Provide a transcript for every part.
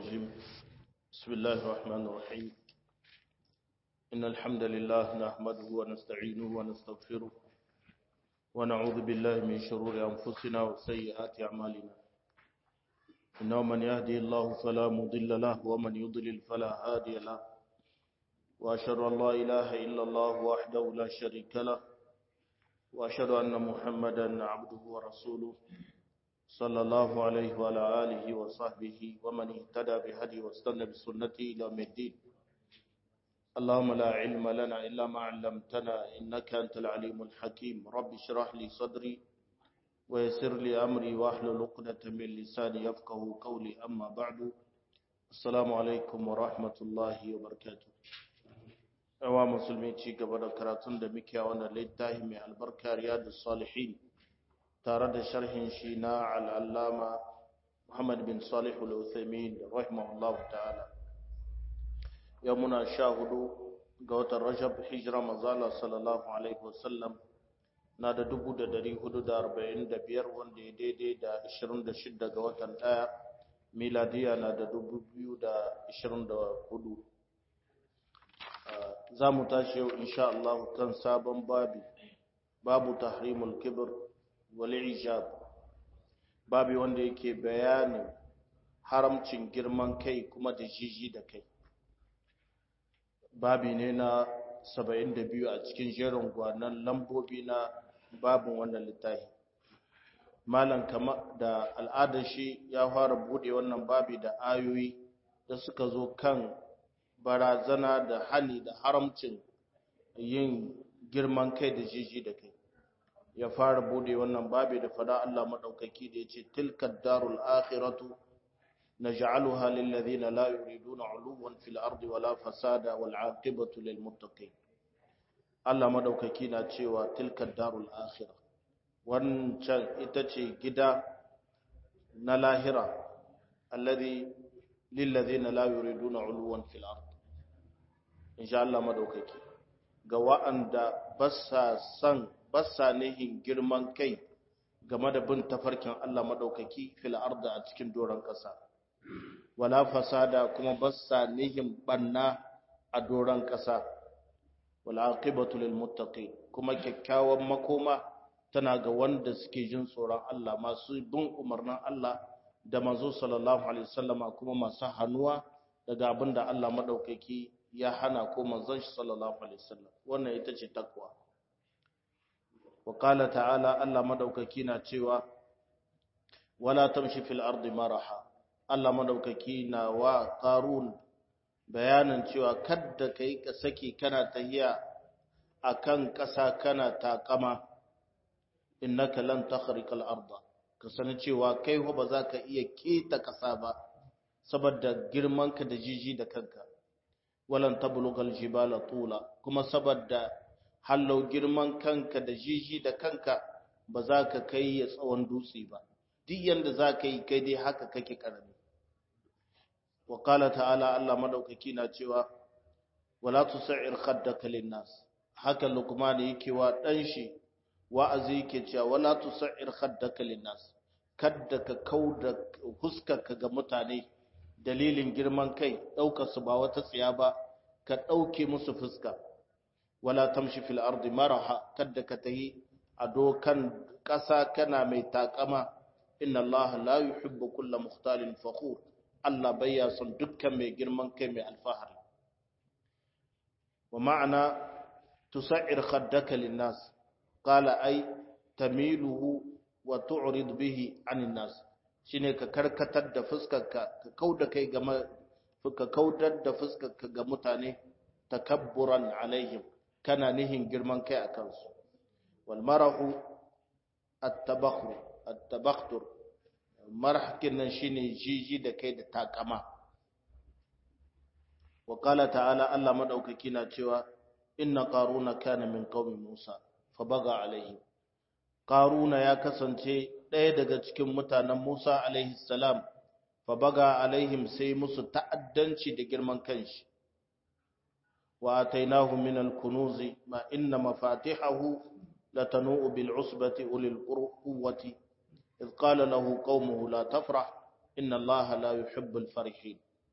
الرجيم بسم الله الرحمن الرحيم إن الحمد لله نحمده ونستعينه ونستغفره ونعوذ بالله من شرور أنفسنا وسيئات أعمالنا إنه من يهدي الله فلا مضل له ومن يضلل فلا هادي له وأشهد أن لا إله إلا الله وحده لا شريك له وأشهد أن محمدا عبده ورسوله صلى الله عليه وعلى آله وصحبه ومن اهتدى بهدي واستنى بسنته إلى يوم الدين اللهم لا علم لنا إلا ما علمتنا إنك أنت العليم الحكيم رب اشرح لي صدري ويسر لي أمري واحلل عقدة من لساني يفقه قولي أما بعد السلام عليكم ورحمة الله وبركاته yawa musulmi ci gaba da karatun da muke a wannan littafi mai albarka riyadus salihin tare da sharhin shi na al'allama Muhammad bin Salih al-Uthaymin rahimahullahu ta'ala yau muna sha hudu ga watan Rajab hijira mazala sallallahu alaihi wasallam na da dubu da dari hudu da arba'in da biyar wanda ya daidai da ashirin da shidda ga watan ɗaya miladiya na da dubu biyu da ashirin da hudu za mu tashi yau insha Allah kan sabon babi babu tahrimul kibir wal'ijab babi wanda yake bayanin haramcin girman kai kuma da jiji da kai babi ne na 72 a cikin jerin gwanan lambobi na babin wannan littafi malam kama da al'adar shi ya fara bude wannan babi da ayoyi da suka zo kan barazana da hali da haramcin yin girman kai da jiji da kai ya fara bude wannan babi da fada Allah madaukaki da yace tilkad darul akhiratu naj'aluha lil ladina la yuriduna 'uluwan fil ardi wala fasada wal 'aqibatu lil muttaqin Allah madaukaki na cewa tilkad darul akhirah wancan ita ce gida na lahira alladhi lil ladina la yuriduna 'uluwan fil ardi insha Allah madaukaki ga wa'anda ba sa san basa nihin girman kai game da bin tafarkin Allah maɗaukaki fil arda a cikin doron ƙasa wala fasada kuma basa nihin banna a doron ƙasa wala aqibatu lil muttaqin kuma kyakkyawan makoma tana ga wanda suke jin tsoron Allah masu bin umarnin Allah da manzo sallallahu alaihi wasallama kuma masu hannuwa daga abin da Allah maɗaukaki ya hana ko manzon shi sallallahu alaihi wasallam wannan ita ce takwa وقال تعالى الله مدوكaki na cewa wala tamshi fil ardi maraha Allah madaukaki na wa qarun bayanin cewa kadda kai ka saki kana tahiya akan ƙasa kana takama innaka lan takhriqal arda ka sani cewa kai ba za ka iya keta ƙasa ba saboda girmanka da jiji da kanka walan tablughal jibala tula kuma saboda hallau girman kanka da jiji da kanka ba za ka kai ya tsawon dutse ba duk yanda za ka yi kai dai haka kake karami wa qala ta'ala Allah madaukaki na cewa wala tusa'ir khaddaka linnas haka luqman yake wa dan shi wa'azi yake cewa wala tusa'ir khaddaka linnas kadda ka kauda huskarka ga mutane dalilin girman kai daukar su ba wata tsiya ba ka dauke musu fuska wala tamshi fil ardi maraha kadda ka tahi a dokan ƙasa kana mai takama inna Allah la yuhibbu kulla mukhtalin fakhur Allah bayya son dukkan mai girman kai mai alfahari wa ma'ana tusa'ir khaddaka linnas qala ay tamiluhu wa tu'rid bihi 'anil nas shine ka karkatar da fuskarka ka kauda kai ga ka kaudar da fuskarka ga mutane takabburan alaihim kana nihin girman kai a kansu walmarahu at-tabakhtur marhakin nan shine jiji da kai da takama wa qala ta'ala Allah madaukaki na cewa inna qaruna kana min qaumi Musa fa baga alaihi qaruna ya kasance ɗaya daga cikin mutanen Musa alaihi salam fa baga alaihim sai musu ta'addanci da girman kanshi وآتيناه من الكنوز ما إن مفاتحه لتنوء بالعصبة أولي القوة إذ قال له قومه لا تفرح إن الله لا يحب الفرحين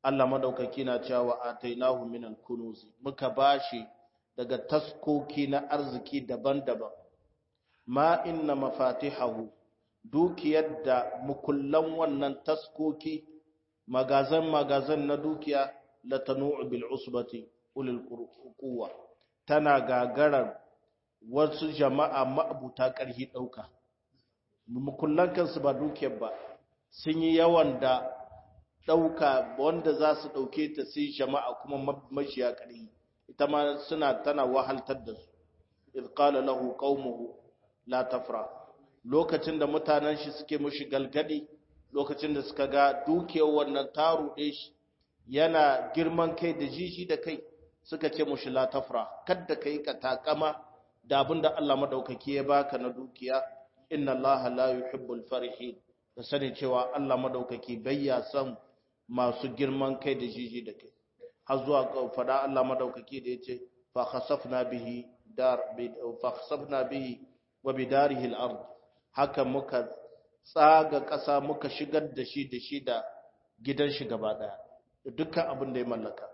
Allah madaukaki na cewa atainahu min al-kunuz muka bashi daga taskoki na arziki daban-daban ma inna mafatihahu dukiyar da mukullan wannan taskoki magazan magazan na dukiya la tanu'u bil usbati ulil quwwa tana gagarar wasu jama'a ma'abuta ƙarfi ɗauka mukullan kansu ba dukiyar ba sun yi yawan da ɗauka wanda za su ɗauke ta sai jama'a kuma mashiya ƙarfi ita ma suna tana wahaltar da su idh qala lahu qaumuhu la tafra lokacin da mutanen shi suke mushi galgadi lokacin da suka ga dukiyar wannan taru ɗe shi yana girman kai da jiji da kai suka ce mushi la tafra kadda kai ka takama da abinda Allah madaukaki ya baka na dukiya inna Allah la yuhibbul farihin da sani cewa Allah madaukaki bayya son masu girman kai da jiji da kai har zuwa fada Allah madaukaki da yace fa khasafna bihi dar fa khasafna bihi wa bidarihi al-ard haka muka tsaga ƙasa muka shigar da shi da shi da gidan shi gaba daya da dukkan abin da ya mallaka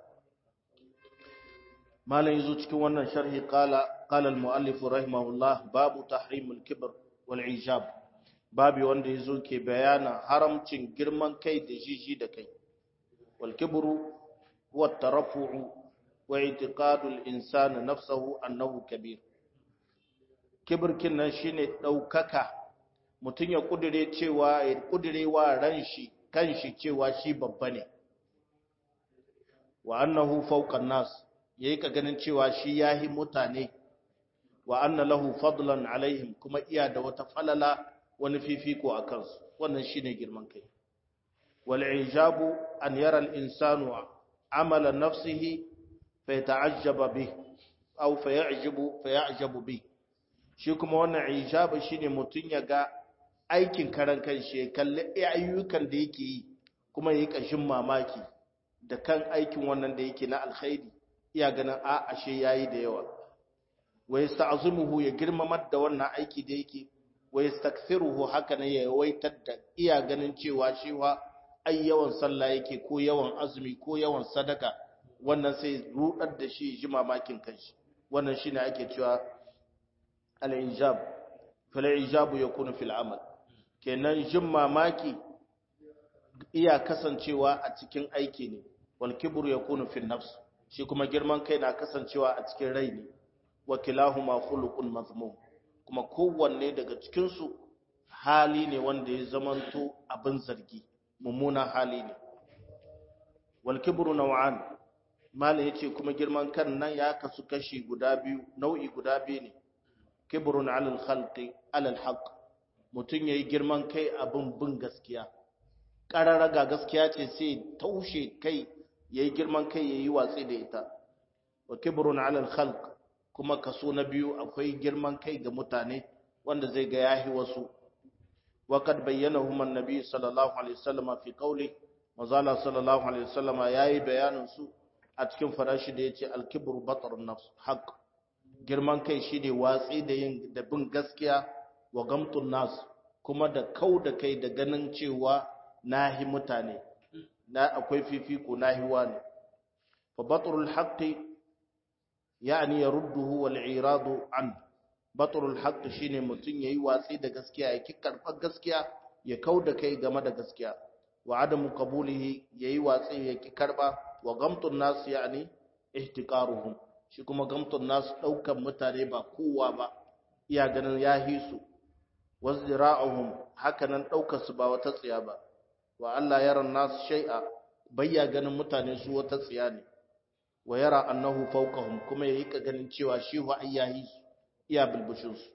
malam yazo cikin wannan sharhi qala qala al-muallif rahimahullah babu tahrim al-kibr wal ijab babu wanda yazo ke bayana haramcin girman kai da jiji da kai wal kibru huwa at-tarafu'u wa i'tiqadu al-insani nafsuhu annahu kabir kibirkin nan shine daukaka mutun ya kudure cewa ya kudure wa ran shi kanshi cewa shi babba ne wa annahu fawqa an-nas yayi ka ganin cewa shi yahi mutane wa anna lahu fadlan alaihim kuma iya da wata falala wani fifiko a kansu wannan shine girman kai wal ijabu an yara al insanu amala nafsihi fa yata'ajjaba bih aw fa ya'jabu fa ya'jabu bih shi kuma wannan ijabu shine mutun ya ga aikin karan kanshi ya kalli ayyukan da yake yi kuma yayi kashin mamaki da kan aikin wannan da yake na alkhairi iya ganin a ashe yayi da yawa wa yasta'zimuhu ya girmamar da wannan aiki da yake wa yastakthiruhu haka ne ya yawaitar da iya ganin cewa shi wa ai yawan sallah yake ko yawan azumi ko yawan sadaka wannan sai rudar da shi ji mamakin kanshi wannan shine ake cewa al-ijab fal ijabu yakunu fil amal kenan jin mamaki iya kasancewa a cikin aiki ne wal kibru yakunu fil nafs shi kuma girman kai na kasancewa a cikin rai ne wa kilahuma khuluqun mazmum kuma kowanne daga cikin su hali ne wanda ya zamanto abin zargi mummunan hali ne wal kibru naw'an malai yace kuma girman kan nan ya kasu kashi guda biyu nau'i guda biyu ne kibrun 'alal khalqi 'alal haqq mutun yayi girman kai abin bin gaskiya qararaga gaskiya ce sai taushe kai yayi girman kai yayi watsi da ita wa kibrun 'alal khalq kuma kaso na biyu akwai girman kai ga mutane wanda zai ga yahi wasu وقد بينهما النبي صلى الله عليه وسلم في قوله وزال صلى الله عليه وسلم yayi bayanin su a cikin farashi da yace al-kibru batarun nafs haqq girman kai shine watsi da yin da bin gaskiya wa gamtun nas kuma da kau da kai da ganin cewa nahi mutane na akwai fifiko nahi wani fa batrul haqqi yani yarudduhu wal iradu an batrul haqq shine mutun yayi watsi da gaskiya ya ki karbar gaskiya ya kauda kai game da gaskiya wa adamu qabulihi yayi watsi ya ki karba wa gamtun nas yani ihtiqaruhum shi kuma gamtun nas daukan mutane ba kowa ba iya ganin ya hisu wazdira'uhum hakanan daukar su ba wata tsiya ba wa Allah yara nas shay'a bayya ganin mutane su wata tsiya ne wa yara annahu fawqahum kuma yayi ka ganin cewa shi wa ayyahi iya bilbushin su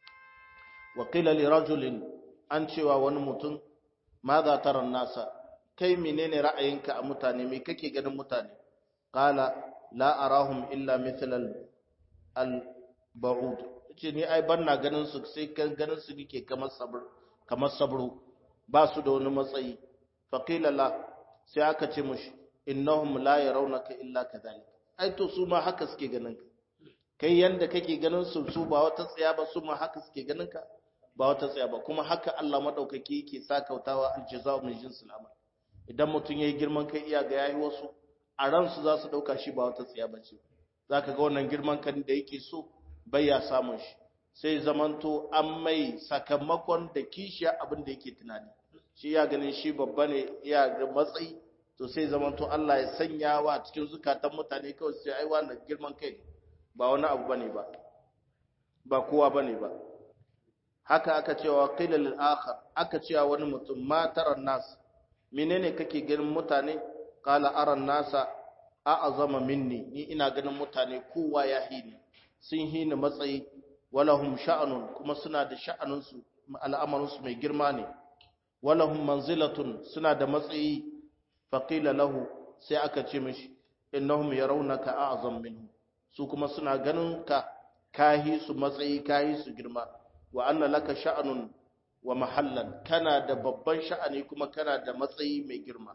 wa qila li rajulin an cewa wani mutum ma za tara nasa kai menene ra'ayinka a mutane me kake ganin mutane qala la arahum illa mithl al ba'ud ce ni ai banna ganin su sai kan ganin su nike kamar sabr kamar sabro ba su da wani matsayi fa qila la sai aka ce mushi innahum la yarawnaka illa kadhalik ai to su ma haka suke ganin ka kai yanda kake ganin su su ba wata tsaya ba su ma haka suke ganin ka ba wata tsaya ba kuma haka Allah madaukaki yake sakautawa aljazaa min jinsil amal idan mutum yayi girman kai iya ga yayi wasu a ransu za su dauka shi ba wata tsiya bace zaka ga wannan girman kan da yake so bai ya samun shi sai zamanto an mai sakamakon da kishiya abin da yake tunani shi ya ganin shi babba ne ya da matsayi to sai zamanto Allah ya sanya wa cikin zukatan mutane kawai sai ai wannan girman kai ba wani abu bane ba ba kowa bane ba haka aka cewa qila lil akhar aka cewa wani mutum ma taran nas menene kake ganin mutane qala aran nasa a'azama minni ni ina ganin mutane kowa ya hini sun hini matsayi walahum sha'anun kuma suna da sha'anunsu al'amarinsu mai girma ne walahum manzilatun suna da matsayi faqila lahu sai aka ce mishi innahum yarawunaka a'zam minhu su kuma suna ganin ka kahi su matsayi kahi su girma wa anna laka sha'anun wa mahallan kana da babban sha'ani kuma kana da matsayi mai girma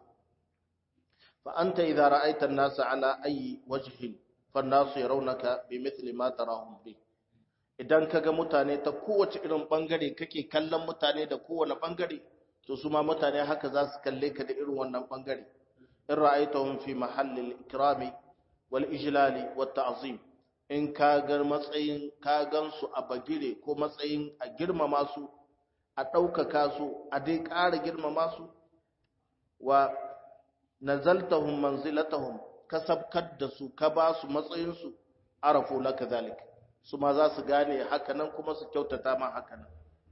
fa anta idza ra'aita an-nasa ala ayi wajhin fa an-nasu yarawunaka bimithli ma tarahum bi idan kaga mutane ta kowace irin bangare kake kallon mutane da kowane bangare to su ma mutane haka za su kalle ka da irin wannan bangare in ra'aitahum fi mahallil ikrami wal ijlali wat ta'zim in ka ga matsayin ka gansu a bagire ko matsayin a girmama su a ɗaukaka su a dai ƙara girmama su wa nazaltahum manzilatahum ka sabkar da su ka ba su matsayin su arafu laka zalik su ma za su gane hakanan kuma su kyautata ma hakanan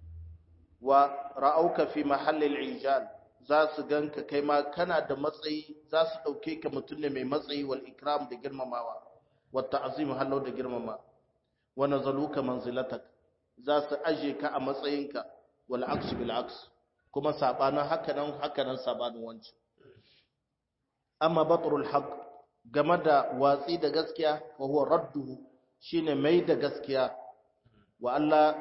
wa ra'auka fi mahallil ijal za su ganka kai ma kana da matsayi za su dauke ka mutum ne mai matsayi wal ikram da girmamawa wa ta'zim hallo da girmama wa nazaluka manzilatak za su aje ka a matsayinka wal aks bil aks kuma sabanin hakanan hakanan sabanin wancan amma batrul haqq game da watsi da gaskiya wa huwa radduhu shine mai da gaskiya wa Allah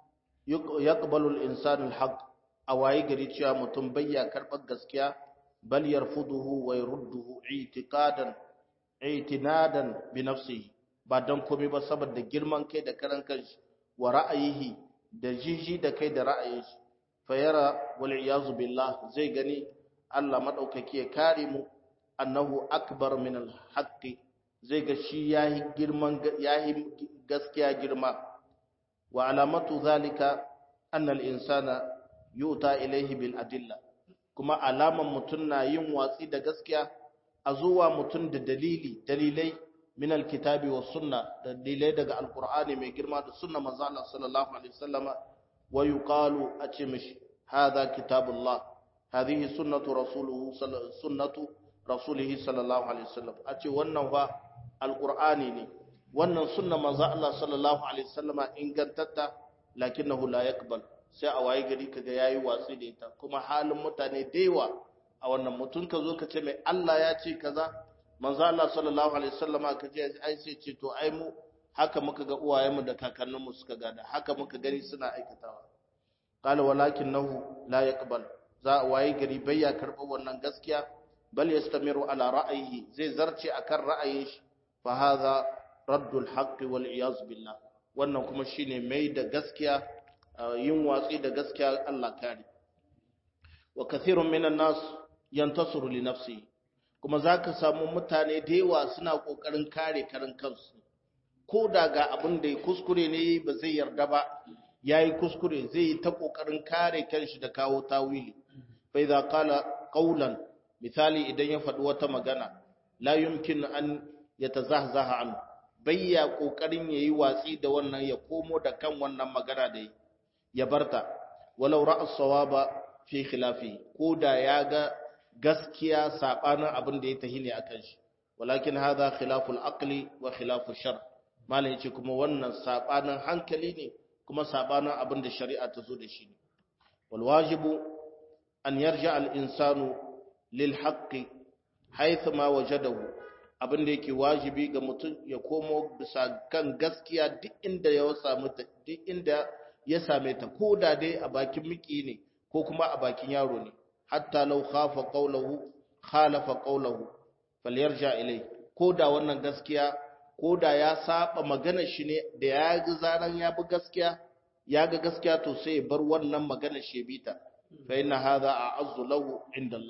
yaqbalu al-insanu al-haq awayi gari cewa mutum bayya karbar gaskiya bal yarfuduhu wa yurduhu i'tiqadan i'tinadan bi nafsihi ba dan komai ba saboda girman kai da karan kanshi wa ra'ayihi da jiji da kai da ra'ayin shi fa yara wal iyazu billah zai gani Allah madaukaki ya kare mu annahu akbar min al-haqqi zai ga shi yayi girman yayi gaskiya girma wa alamatu zalika anna al-insana yuta ilayhi bil adilla kuma alaman mutun na yin watsi da gaskiya a zuwa mutun da dalili dalilai min al-kitabi was sunna dalilai daga al-qur'ani mai girma da sunna manzo Allah sallallahu alaihi wasallama wa yuqalu a ce mishi hadha kitabullah hadhihi sunnatu rasuluhu sunnatu rasulihi sallallahu alaihi wasallam a ce wannan fa alqur'ani ne wannan sunna manzo Allah sallallahu alaihi wasallama ingantatta lakinnahu la yaqbal sai a waye gari kaga yayi watsi da ita kuma halin mutane daiwa a wannan mutun ka zo ka ce mai Allah ya ce kaza manzo Allah sallallahu alaihi wasallama ka je ai sai ce to ai mu haka muka ga uwayenmu da kakanninmu suka gada haka muka gani suna aikatawa qala walakinahu la yaqbal za a waye gari bayya karɓar wannan gaskiya bal yastamiru ala ra'ayihi zai zarce akan ra'ayin shi fa hadha raddul haqqi wal iyaz billah wannan kuma shine mai da gaskiya yin watsi da gaskiya Allah kare wa kathirun minan nas yantasuru li nafsi kuma zaka samu mutane da yawa suna kokarin kare karin kansu ko da ga abin da ya kuskure ne ba zai yarda ba yayi kuskure zai yi ta kokarin kare kanshi da kawo tawili fa idza qala qawlan misali idan ya faɗi wata magana la yumkin an yatazahzaha an bayya kokarin yayi watsi da wannan ya komo da kan wannan magana da ya barta walau ra'a sawaba fi khilafi ko da ya ga gaskiya sabanin abin da ya tahi ne akan shi walakin hadha khilaful aqli wa khilaful shar malai yace kuma wannan sabanin hankali ne kuma sabanin abin da shari'a ta zo da shi ne wal wajibu an yarja al insanu lil haqqi haythu ma wajadahu abin da yake wajibi ga mutum ya komo bisa kan gaskiya duk inda ya samu ta duk inda ya same ta ko da dai a bakin miki ne ko kuma a bakin yaro ne hatta law khafa qawluhu khalafa qawluhu falyarja ilai ko da wannan gaskiya ko da ya saba magana shi ne da ya ga zaran ya bi gaskiya ya ga gaskiya to sai ya bar wannan magana shi bita fa inna hadha a'azzu lahu inda Allah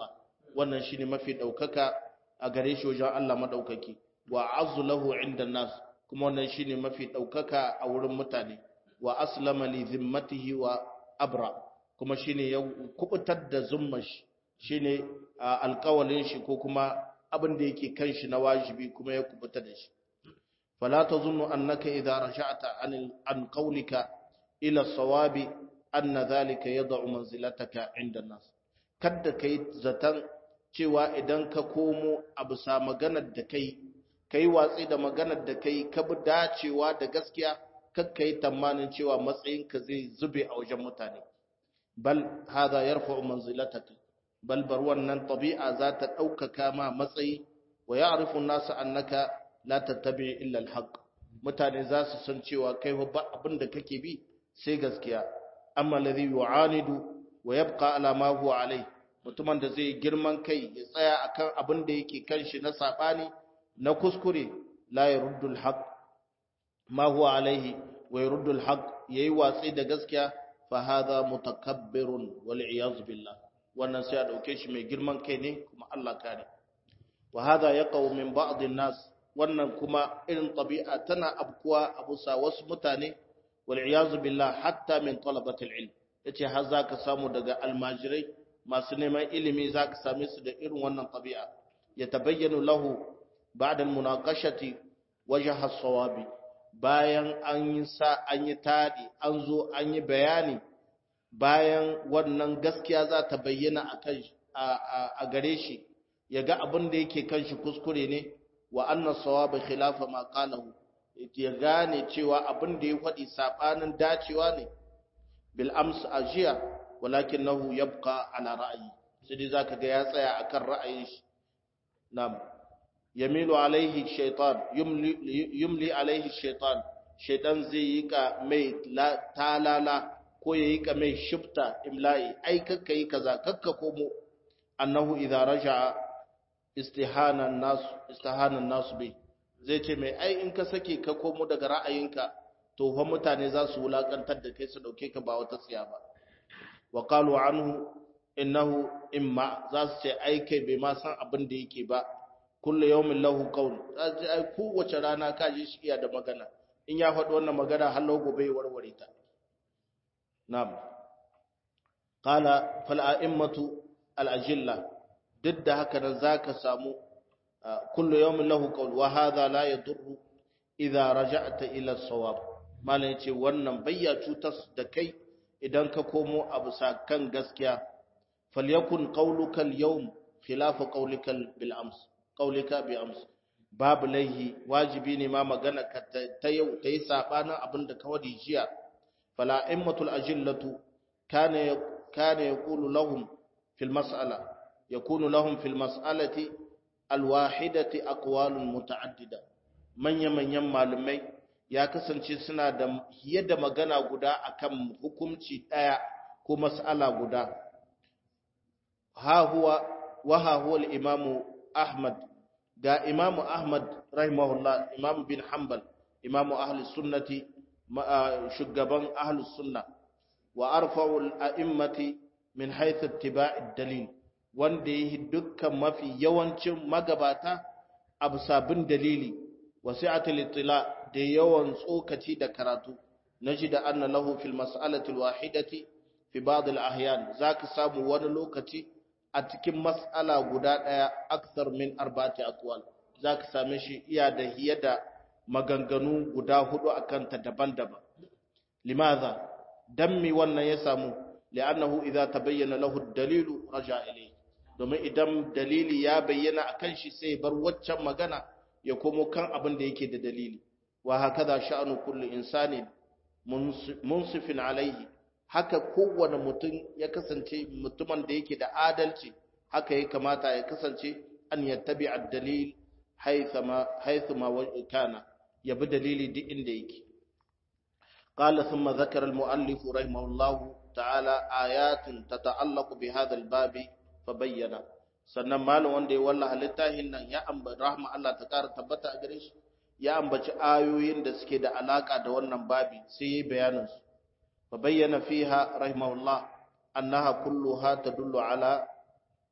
wannan shine mafi daukaka a gare shi wajen Allah madaukaki wa azzu lahu inda nas kuma wannan shine mafi daukaka a wurin mutane wa aslama li zimmatihi wa abra kuma shine ya kubutar da zummar shi shine alƙawalin shi ko kuma abin da yake kan shi na wajibi kuma ya kubutar da shi fala tazunnu annaka idza raja'ta an an qawlika ila sawabi anna dhalika yad'u manzilataka 'inda an-nas kada kai zatan cewa idan ka komo a bisa maganar da kai kai watsi da maganar da kai ka bi dacewa da gaskiya kakka yi tamanin cewa matsayinka zai zube a wajen mutane bal hada yarfa'u manzilataka bal bar wannan tabi'a za ta ɗaukaka ma matsayi wa ya'rifu an-nasu annaka la tattabi illa al-haqq mutane za su san cewa kai ba abin da kake bi sai gaskiya amma alladhi yu'anidu wa yabqa ala ma huwa alai mutumin da zai girman kai ya tsaya akan abin da yake kan shi na sabani na kuskure la yaruddu al-haqq ma huwa alaihi wa yaruddu al-haqq yayi watsi da gaskiya fa hadha mutakabbirun wal iyaz billah wannan sai a dauke shi mai girman kai ne kuma Allah kare wa hadha yaqau min ba'd an-nas wannan kuma irin tabi'a tana abkuwa abusa wasu mutane wal iyaz billah hatta min talabati al-ilm yace har zaka samu daga almajirai masu neman ilimi zaka same su da irin wannan tabi'a yatabayyanu lahu ba'da al-munaqashati wajha as-sawabi bayan an yi sa an yi tadi an zo an yi bayani bayan wannan gaskiya za ta bayyana a gare shi ya ga abin da yake kan shi kuskure ne wa annan sawaba khilafa ma qalahu ya gane cewa abin da ya faɗi sabanin dacewa ne bil ams ajiya walakinahu yabqa ala ra'yi sai dai zaka ga ya tsaya akan ra'ayin shi na'am yamilu alaihi shaitan yumli alaihi shaitan shaitan zai yi ka mai talala ko ya yi ka mai shifta imla'i ai kakka yi kaza kakka komo annahu idza raja'a istihanan nasu istihanan nasu bai zai ce mai ai in ka sake ka komo daga ra'ayinka to fa mutane za su wulakantar da kai su dauke ka ba wata tsiya ba wa qalu anhu innahu imma za su ce ai kai bai ma san abin da yake ba kullu yawmin lahu qawl ai kowace rana ka ji shi iya da magana in ya faɗi wannan magana har gobe ya warware ta na'am qala fal a'immatu al ajilla duk da haka nan zaka samu kullu yawmin lahu qawl wa hadha la yadurru idza raja'ta ila as-sawab malan yace wannan bayya cutas da kai idan ka komo a bisa kan gaskiya falyakun qawluka al-yawm khilafa qawlika bil ams qawlika bi ams babu laihi wajibi ne ma magana ka ta yau ta yi sabanin abin da ka wadi jiya fala immatul ajillatu kana kana yaqulu lahum fil mas'ala yakunu lahum fil mas'alati alwahidati aqwalun muta'addida manya manyan malumai ya kasance suna da yadda magana guda akan hukunci daya ko mas'ala guda ha huwa wa ha huwa al-imamu ahmad ga imamu ahmad rahimahullah imam bin hanbal imamu ahli sunnati shugaban ahli sunna wa arfa'u al-a'immati min haythu ittiba'i dalil wanda yi dukkan mafi yawancin magabata abu sabin dalili wasi'atul itila da yawan tsokaci da karatu naji da anna lahu fil mas'alati al-wahidati fi ba'd al-ahyan zaka samu wani lokaci a cikin mas'ala guda ɗaya aksar min arba'ati aqwal zaka same shi iya da hiya da maganganu guda hudu akan ta daban-daban limaza dan mi wannan ya samu li'annahu idza tabayyana lahu ad-dalilu raja ilayhi domin idan dalili ya bayyana akan shi sai bar waccan magana ya komo kan abin da yake da dalili wa hakaza sha'anu kulli insani munsifin alaihi haka kowane mutum ya kasance mutumin da yake da adalci haka ya kamata ya kasance an yattabi ad-dalil haythama haythuma kana yabi dalili duk inda yake qala thumma dhakara al-muallif rahimahullah ta'ala ayatin tata'allaqu bi hadha al-bab fa bayyana sannan malam wanda ya wallaha littafin nan ya amba rahma Allah ta kara tabbata a gare shi ya ambaci ayoyin da suke da alaka da wannan babi sai yayi bayanin su فبين فيها رحمه الله أنها كلها تدل على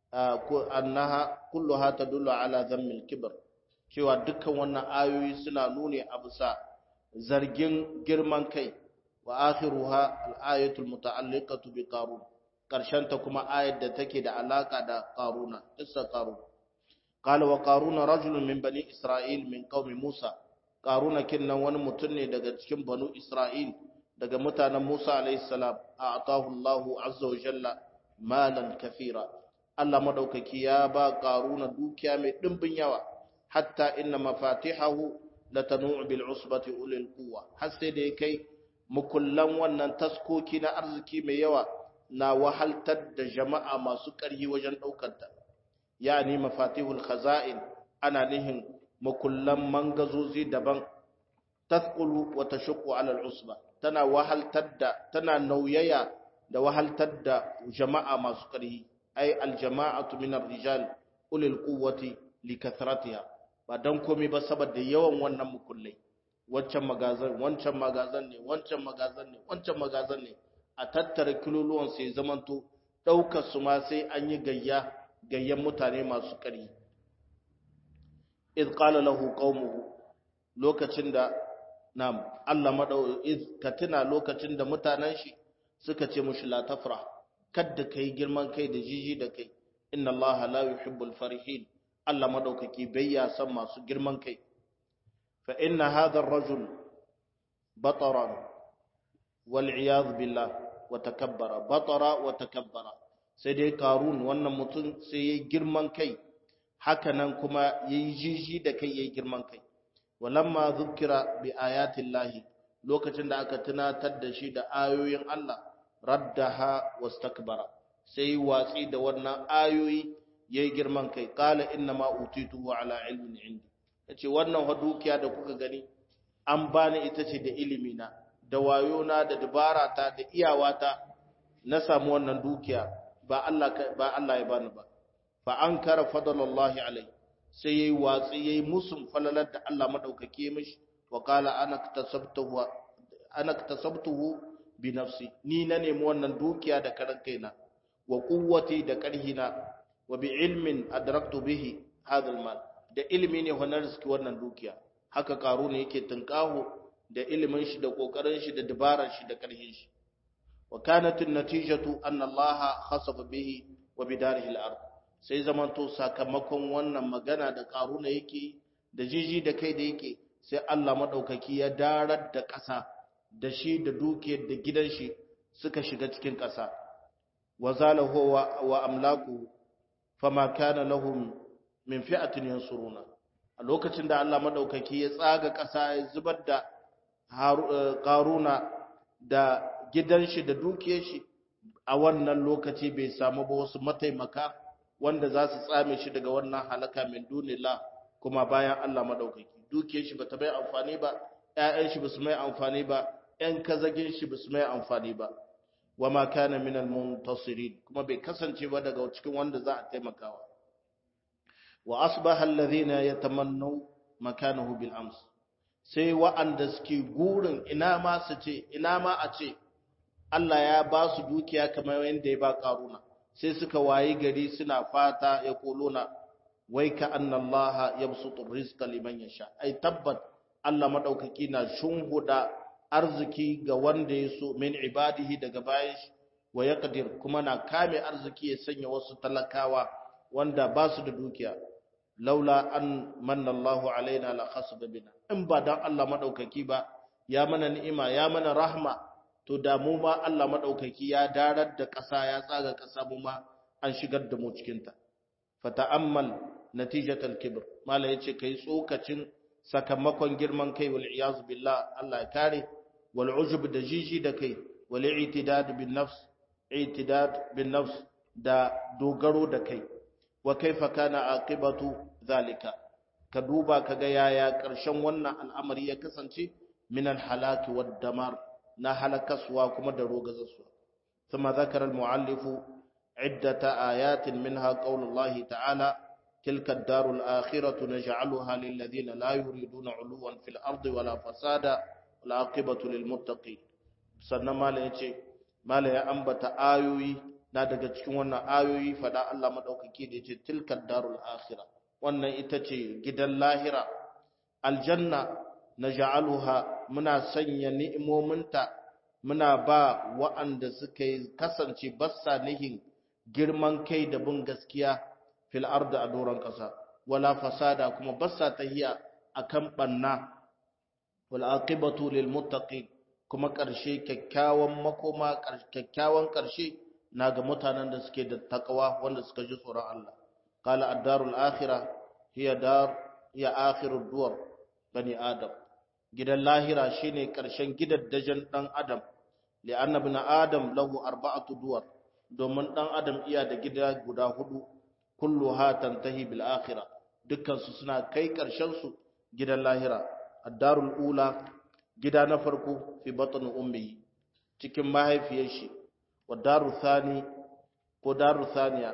annaha kulluha tadullu ala dhammil kibr cewa dukkan wannan ayoyi suna nuni a bisa zargin girman kai wa akhiruha al-ayatul muta'alliqatu bi qarun karshen ta kuma ayar da take da alaka da qaruna isa qarun qala wa qaruna rajulun min bani isra'il min qaumi musa qaruna kinnan wani mutum ne daga cikin banu isra'il daga mutanen musa alayhi salam a'tahu Allahu azza wa jalla malan kathira Allah madaukaki ya ba qaruna dukiya mai dimbin yawa hatta inna mafatihahu latanu bil usbati ulil quwwa har sai da kai mukullan wannan taskoki na arziki mai yawa na wahaltar da jama'a masu ƙarfi wajen daukar ta yani mafatihul khaza'in ana nihin mukullan mangazozi daban tasqulu wa tashqu ala al usba tana wahaltar da tana nauyaya da wahaltar da jama'a masu ƙarfi ay al jama'atu min ar rijal ulil quwwati likathratiha ba don komai ba saboda yawan wannan mukullai wancan magazan wancan magazan ne wancan magazan ne wancan magazan ne a tattara kiloluwan sai zamanto daukar su ma sai an yi gayya gayyan mutane masu ƙari iz qala lahu qaumuhu lokacin da nam Allah madau iz katina lokacin da mutanen shi suka ce mushi la tafra kadda kai girman kai da jiji da kai inna Allah la yuhibbul farihin Allah madaukaki bai ya san masu girman kai fa inna hadha ar-rajul bataran wal iyad billah wa takabbara batara wa takabbara sai dai karun wannan mutum sai yayi girman kai haka nan kuma yayi jiji da kai yayi girman kai walamma zukira bi ayati llahi lokacin da aka tunatar da shi da ayoyin Allah raddaha wastakbara sai watsi da wannan ayoyi yayi girman kai qala inna ma utituhu ala ilmin indi yace wannan wa dukiya da kuka gani an bani ita ce da ilimi na da wayo na da dabara ta da iyawata na samu wannan dukiya ba Allah ba Allah ya bani ba fa ankara fadlullahi alai sai yayi watsi yayi musun falalar da Allah madaukake mishi wa qala ana kasabtuhu ana kasabtuhu bi nafsi ni na nemi wannan dukiya da karan kaina wa quwwati da karhina wa bi ilmin adraktu bihi hadha almal da ilmi ne wannan riski wannan dukiya haka karu ne yake tunkaho da ilimin shi da kokarin shi da dabarar shi da karhin shi wa kanat natijatu anna allaha khasafa bihi wa bidarihi al-ard sai zamanto sakamakon wannan magana da karuna yake da jiji da kai da yake sai Allah madaukaki ya darar da ƙasa da shi da dukiyar da gidan shi suka shiga cikin ƙasa wa zalahu wa amlaku fama kana lahum min fi'atin yansuruna a lokacin da Allah madaukaki ya tsaga ƙasa ya zubar da karuna da gidan shi da dukiyar shi a wannan lokaci bai samu ba wasu mataimaka wanda za su tsame shi daga wannan halaka min dunillah kuma bayan Allah madaukaki dukiyar shi bata mai amfani ba ƴaƴan shi basu mai amfani ba ƴan kazagin shi basu mai amfani ba wama kana minal muntasirin kuma bai kasance ba daga cikin wanda za a taimakawa wa asbaha alladhina yatamannu makanahu bil ams sai wa'anda suke gurin ina ma su ce ina ma a ce Allah ya ba su dukiya kamar yadda ya ba karuna sai suka wayi gari suna fata ya kuluna wai ka annallaha yabsutu rizqa liman yasha ai tabbat Allah madaukaki na shunguda arziki ga wanda ya so min ibadihi daga bayan shi wa yaqdir kuma na kame arziki ya sanya wasu talakawa wanda ba su da dukiya laula an manna Allahu alaina la khasaba bina in ba dan Allah madaukaki ba ya mana ni'ima ya mana rahma to da mu ma Allah madaukaki ya darar da ƙasa ya tsaga ƙasa mu ma an shigar da mu cikin ta fata'ammal natijatal kibr mala yace kai tsokacin sakamakon girman kai wal iyaz billah Allah ya kare wal ujub da jiji da kai wal i'tidad bin nafs i'tidad bin nafs da dogaro da kai wa kaifa kana aqibatu zalika ka duba kaga yaya ƙarshen wannan al'amari ya kasance min al halaki wad damar na halakaswa kuma da rogazaswa ثم ذكر المؤلف عدة آيات منها قول الله تعالى تلك الدار الآخرة نجعلها للذين لا يريدون علوا في الأرض ولا فسادا والعاقبة للمتقين sannan mala ya ce mala ya ambata ayoyi na daga cikin wannan ayoyi fada Allah madaukaki da yace tilkad darul akhirah wannan ita ce gidan lahira aljanna naj'aluha muna sanya ni'imominta muna ba wa'anda suka yi kasance bassa nihin girman kai da bin gaskiya fil ardi a doron kasa wala fasada kuma bassa tahiya akan banna wal aqibatu lil muttaqin kuma karshe kyakkyawan makoma kyakkyawan karshe na ga mutanen da suke da takawa wanda suka ji tsoron Allah qala ad-darul akhirah hiya dar hiya akhirud duwar bani adam gidan lahira shine karshen gidaddajen dan adam li'anna ibn adam lahu arba'atu duwar domin dan adam iya da gida guda hudu kulluha tantahi bil akhirah dukkan su suna kai karshen su gidan lahira ad-darul ula gida na farko fi batn ummi cikin mahaifiyar shi wa daru thani ko daru thaniya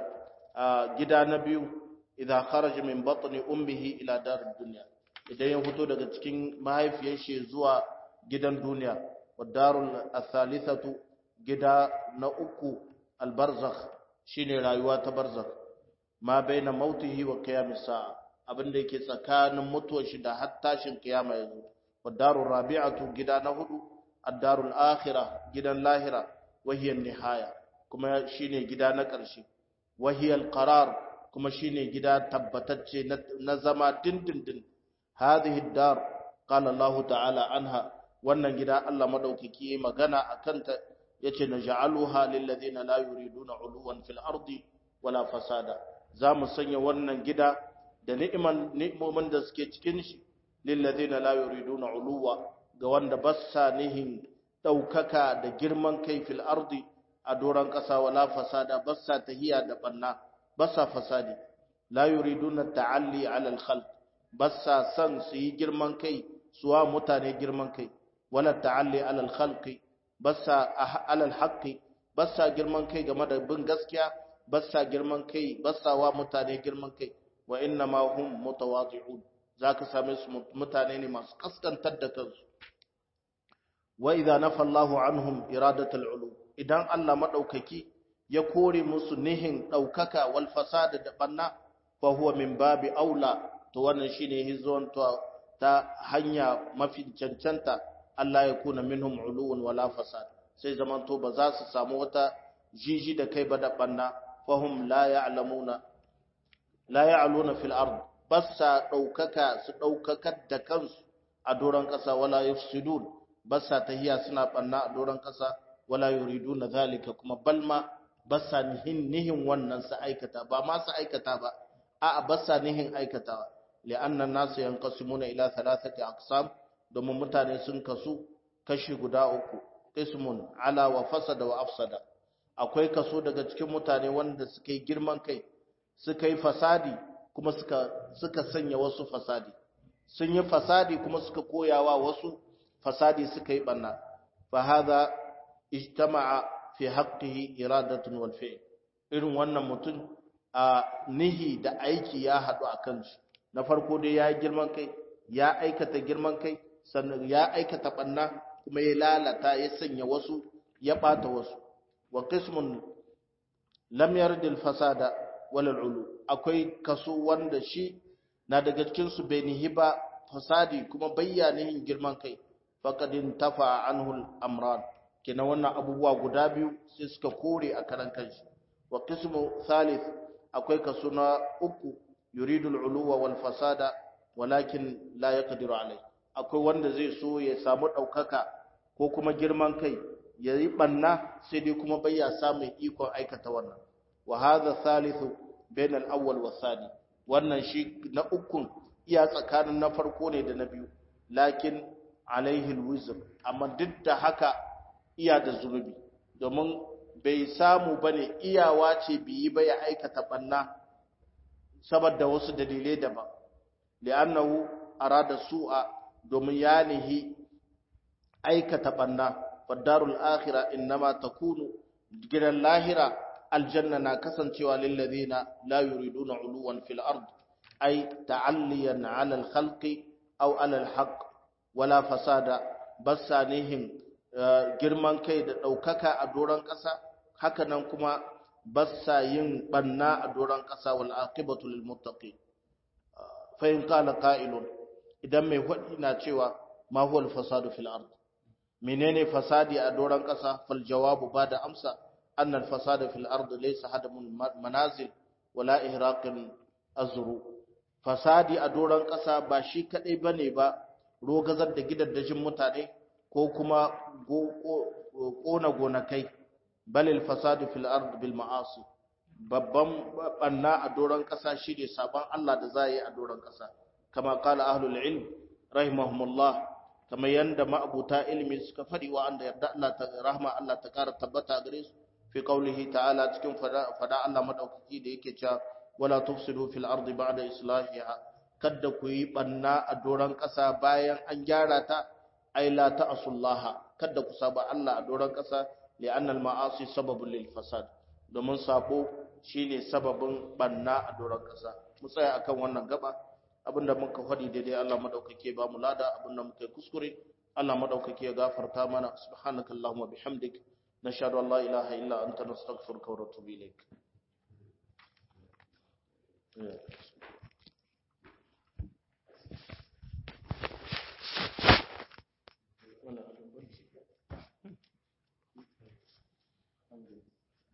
gida na biyu idan kharaja min batni ummihi ila darid dunya idan ya fito daga cikin mahaifiyar shi zuwa gidan duniya wa darul athalithatu gida na uku albarzakh shine rayuwa ta barzakh ma baina mautihi wa qiyamis sa'a abinda yake tsakanin mutuwar shi da har tashin kiyama yazo wa darul rabi'atu gida na hudu ad-darul akhirah gidan lahira wa hiya nihaya kuma shine gida na ƙarshe wa hiya al-qarar kuma shine gida tabbatacce na zama dindindin hadhihi ad-dar qala Allah ta'ala anha wannan gida Allah madaukaki magana akan ta yace naj'aluha lil ladina la yuriduna uluwan fil ardi wala fasada zamu sanya wannan gida da ni'iman ni'imomin da suke cikin shi lil ladina la yuriduna uluwa ga wanda bassa nihin daukaka da girman kai fil ardi a doran kasa wala fasada bassa tahiya da banna bassa fasadi la yuriduna ta'alli ala al khalq bassa san su yi girman kai suwa mutane girman kai wala ta'alli ala al khalqi bassa alal haqqi bassa girman kai game da bin gaskiya bassa girman kai bassa wa mutane girman kai wa inna ma hum mutawadi'un zaka same su mutane ne masu kaskantar da kansu wa idza nafa Allahu anhum iradatul ulu idan Allah madaukaki ya kore musu nihin daukaka wal fasada da banna fa huwa min babi aula to wannan shine hizon ta hanya mafi cancanta Allah ya kuna minhum uluwun wala fasad sai zaman to ba za su samu wata jiji da kai ba da banna fahum la ya'lamuna la ya'luna fil ard bassa daukaka su daukakar da kansu a doran kasa wala yufsidun bassa tahiya suna banna a doran kasa wala yuriduna zalika kuma balma bassa nihin nihin wannan su aikata ba ma su aikata ba a'a bassa nihin aikatawa li'anna an-nasu yanqasimuna ila thalathati aqsam domin mutane sun kasu kashi guda uku ismun ala wa fasada wa afsada akwai kaso daga cikin mutane wanda suka yi girman kai suka yi fasadi kuma suka suka sanya wasu fasadi sun yi fasadi kuma suka koyawa wasu fasadi suka yi banna fa hadha ijtama'a fi haqqihi iradatun wal fi'l irin wannan mutum a nihi da aiki ya hadu akan shi na farko dai ya yi girman kai ya aikata girman kai sannan ya aikata banna kuma ya lalata ya sanya wasu ya bata wasu wa qismun lam yardil fasada wal ulu akwai kaso wanda shi na daga cikin su bai nihi ba fasadi kuma bayyanihin girman kai faqadin tafa anhu al amran kina wannan abubuwa guda biyu sai suka kore a karan kanshi wa qismu thalith akwai kaso na uku yuridu al uluwa wal fasada walakin la yaqdiru alayhi akwai wanda zai so ya samu ɗaukaka ko kuma girman kai ya yi ɓanna sai dai kuma bai ya samun ikon aikata wannan wa hadha thalithu bain al-awwal wa thani wannan shi na ukun iya tsakanin na farko ne da na biyu lakin alaihi al-wizr amma duk da haka iya da zunubi domin bai samu bane iyawa ce biyi ba ya aikata ɓanna saboda wasu dalilai daban li'annahu arada su'a domin ya nihi aikata banna fadarul akhira innama takunu gidan lahira aljanna na kasancewa lil ladina la yuriduna uluwan fil ard ay ta'alliyan 'ala al khalqi aw 'ala al haqq wala fasada basanihin girman kai da daukaka a doran kasa haka nan kuma bassa yin banna a doron ƙasa wal aqibatu lil muttaqin fa in qala qa'ilun idan mai hudi na cewa ma huwa al fasadu fil ard menene fasadi a doron ƙasa fal jawabu bada amsa anna al fasada fil ard laysa hadamul manazil wala ihraqin azru fasadi a doron ƙasa ba shi kadai bane ba rogazar da gidaddajin mutane ko kuma kona gonakai balil fasadu fil ard bil ma'asi babban banna a doron ƙasa shine sabon Allah da za yi a doron ƙasa kama kala ahlul ilm rahimahumullah kama yanda ma'abuta ilmi suka fadi wa anda yarda Allah ta rahma Allah ta kara tabbata gare su fi qaulihi ta'ala cikin fada fada Allah madaukaki da yake cewa wala tufsidu fil ardi ba'da islahiha kada ku yi banna a doron ƙasa bayan an gyara ta ai la ta'asullaha kada ku saba Allah a doron ƙasa li'anna al-ma'asi sababun lil fasad domin sabo shine sababin banna a doron ƙasa mu tsaya akan wannan gaba abinda muka faɗi daidai Allah madaukake ba mu lada abinda muka yi kuskure Allah madaukake ya gafarta mana subhanakallahumma bihamdik nashhadu an la ilaha illa anta nastaghfiruka wa natubu ilaik Yeah.